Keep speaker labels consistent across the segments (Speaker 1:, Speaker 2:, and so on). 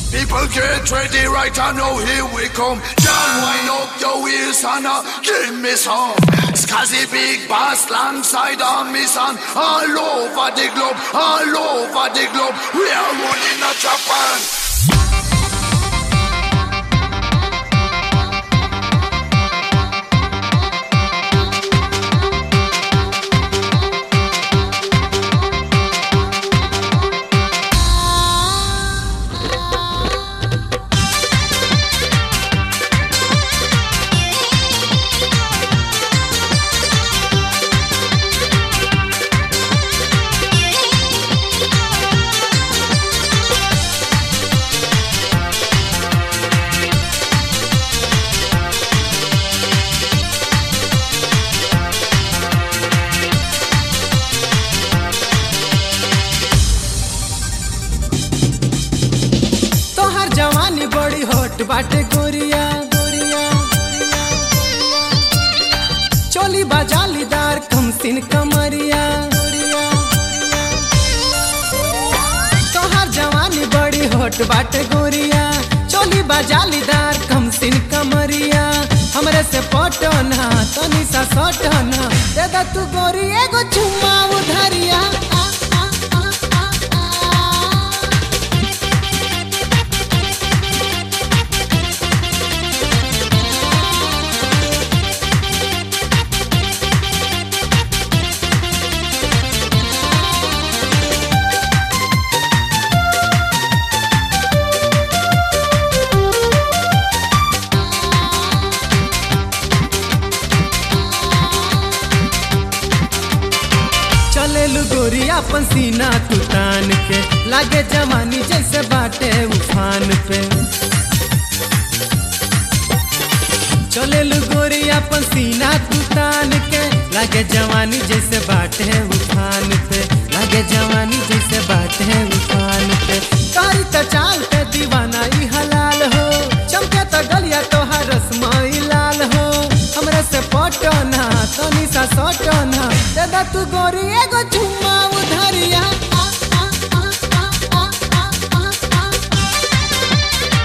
Speaker 1: People get ready right I know here we come. John, wind up your waist and uh, give me some. Scuzzy big bass alongside on me son. All over the globe, all over the globe. We are running a Japan.
Speaker 2: तोहर जवानी बड़ी hot बाटे गोरिया गोरिया चोली बाजालीदार कमसिन कमरिया गोरिया तोहर जवानी बड़ी हॉट बाटे गोरिया चोली बाजालीदार कमसिन कमरिया हमरे से पटना तनी सा सटना दे दा तू गोरी एगो चुम्मा उधरिया आ, आ, आ, आ, आ। चलेलु गोरी अपन सीना तू तान के लागे जवानी जैसे बाटे उफान पे चलेलु गोरी अपन सीना तू तान के लागे जवानी जैसे बाटे उफान पे लागे जवानी जैसे बाटे उफान पे तारी त चाल पे दीवाना ई हलाल हो चमके त गलिया तोहार रसमाई लाल हो हमरे से पटना तनी सा सटना दे दा तू गोरी एगो चुम्मा उधरिया आ, आ, आ, आ, आ, आ, आ, आ।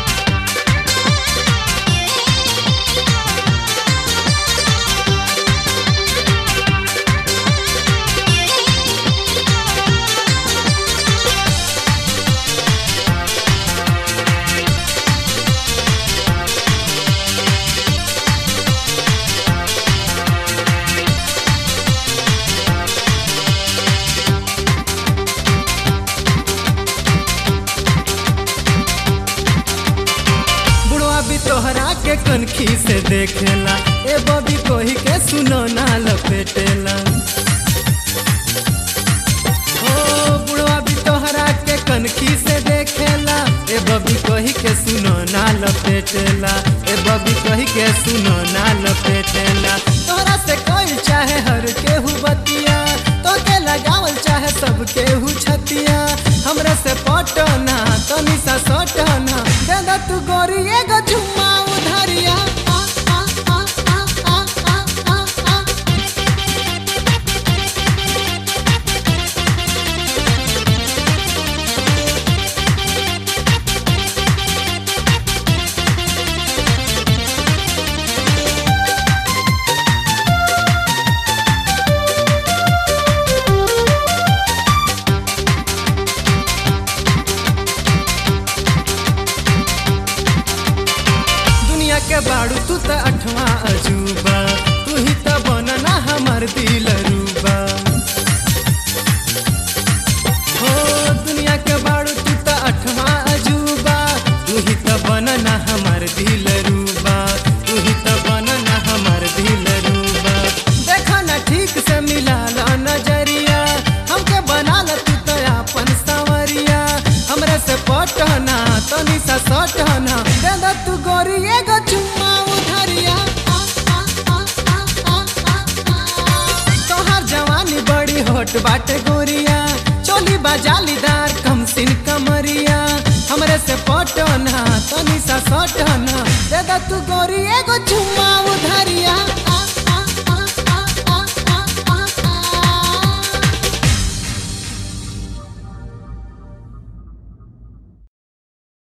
Speaker 2: बुढ़वा भी तोहरा के कनखी से देखेला ए बबी कोही के सुनो ना लपेटेला ओ बुढ़वा भी तोहरा के कनखी से देखेला ए बबी कोही के सुनो ना लपेटेला ए बबी कोही के सुनो ना लपेटेला तोहरा से कोई चाहे हर केहू बतिया तो के लगावल चाहे सब केहू छतिया हमरे से पटना तनी सा सटना दे दा तू गोरी एगो चुम्मा उधरिया आ, आ, आ, आ, आ, आ, आ, आ। दुनिया के बाड़ू तू त अठवा अजूबा तू ही त बनना हमर दिल रूबा हो दुनिया के बाड़ू तू त अठवा अजूबा तू ही त बनना हमर दिल रूबा तू ही त बनना हमर दिल रूबा देखा ना ठीक से मिला ला नजरिया हमके बना ला तू त अपन संवरिया हमरे से पटना तनी सा सटना दे दा तू गोरी एगो चुम्मा उधरिया आ, आ, आ, आ, आ, आ, आ। तोहार जवानी बड़ी होट बाटे गोरिया चोली बाजालीदार कमसिन कमरिया हमरे से पटना तनी सा सटना दे दा तू गोरी एगो चुम्मा उधरिया